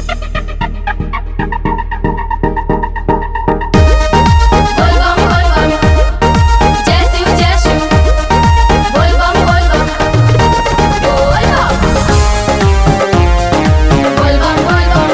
बोल बम बोल बम जय शिव जय शिव बोल बम बोल बम बोल बम बोल बम बोल बम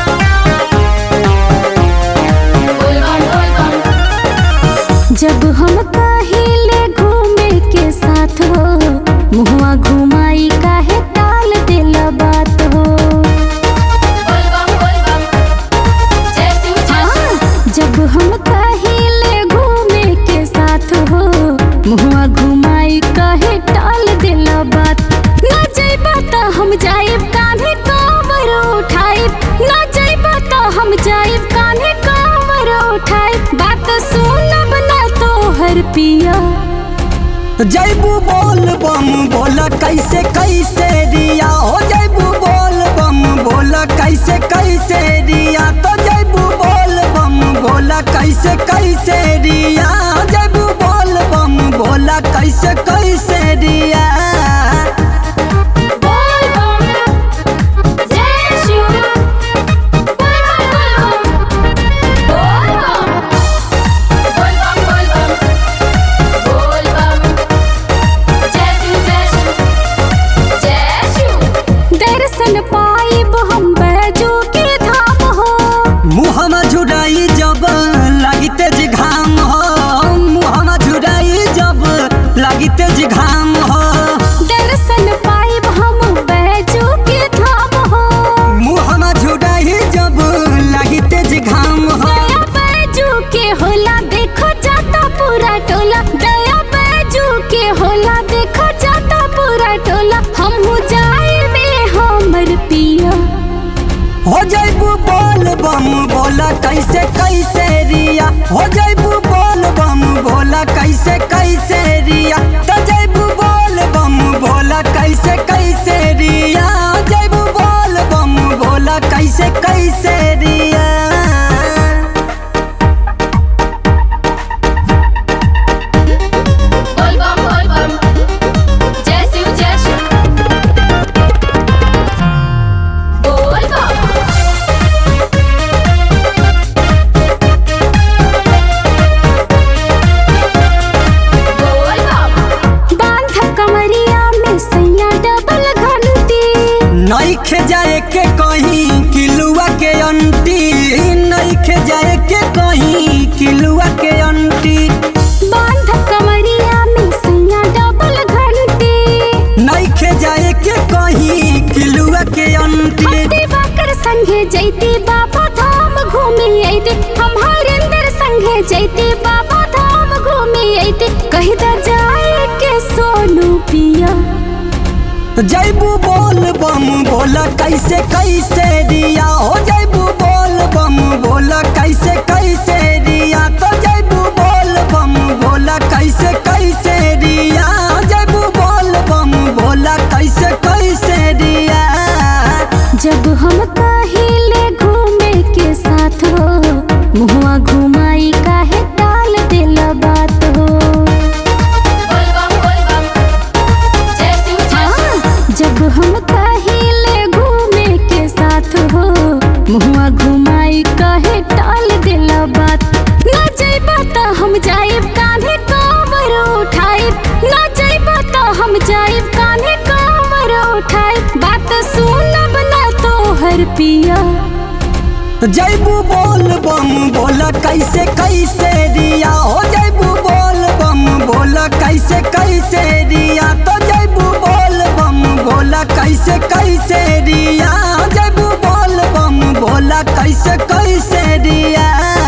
बोल बम बोल बम जब हम कहिले घूमे के साथ हो मुहुआ घुमाई काहे टाल दिल बात हो बोल बम बोल बम जय शिव जय शिव जब हम कहिले घूमे के साथ हो मुहुआ घुमाई काहे टाल दिल बात ना जइबा त हम जाइब कान्हे कांवर उठाइब ना जइबा त हम जाइब कान्हे कांवर उठाइब बात सुनब ना तोहर पिया जैबू बोल बम बोला कैसे कैसे रिया हो जैबू बोल बम बोला कैसे कैसे रिया तो जैबू बोल बम बोला कैसे कैसे रिया जैबू बोल बम बोला कैसे कैसे रिया बोल बम जय शिव बोल बम बोल बम बोल बम बोल बम बोल बम जय शिव जय शिव जय शिव दर्शन पाइब हम बैजू के धाम हो मुहमा झुराई जब लगी तेज घाम हो मुहमा झुराई जब लगी तेज घाम हो दर्शन पाइब हम बैजू के धाम हो मुहमा झुराई जब लगी तेज घाम हो दया बैजू के होला देखो जाता पूरा टोला दया बैजू के होला देखो जाता पूरा टोला हम हो जाए में हमर पिया हो जैबू बोल बम बोला कैसे कैसे रिया हो जैबू बोल बम बोला कैसे कैसे रिया तो जैबू बोल बम बोला कैसे कैसे रिया जैबू बोल बम बोला कैसे कैसे रिया बोल बम बोल बम जय शिव जय शिव बोल बम बोल बम बांध कमरिया में सैया डबल घंटी नइखे जाए के कहीं किलुआ के अंटी नइखे जाए के कहीं किलुआ के अंटी बांध कमरिया में सैया डबल घंटी नइखे जाए के कहीं किलुआ के अंटी दिवाकर संगे जैती बाबा धाम घूमे अइते हम हरिंदर संगे जैती बाबा धाम घूमे अइते कही दा जाए के सोनू पिया जैबू बोल बम बोला कैसे कैसे रिया हो जैबू बोल बम बोला कैसे कैसे रिया तो जैबू बोल बम बोला कैसे कैसे रिया जैबू बोल बम बोला कैसे कैसे रिया जब हम कहिले घूमे के साथ हो मुहुआ घुमाई काहे टाल दिल बात हो बोल बम बोल बम जय शिव जय शिव जब हम कहिले घूमे के साथ हो मुहुआ घुमाई काहे टाल दिल बात ना जइबा त हम जाइब कान्हे कांवर उठाइब ना जइबा त हम जाइब कान्हे कांवर उठाइब बात सुनब ना तोहर पिया जैबू बोल बम बोला कैसे कैसे रिया हो जैबू बोल बम बोला कैसे कैसे रिया तो जैबू बोल बम बोला कैसे कैसे रिया जैबू बोल बम बोला कैसे कैसे रिया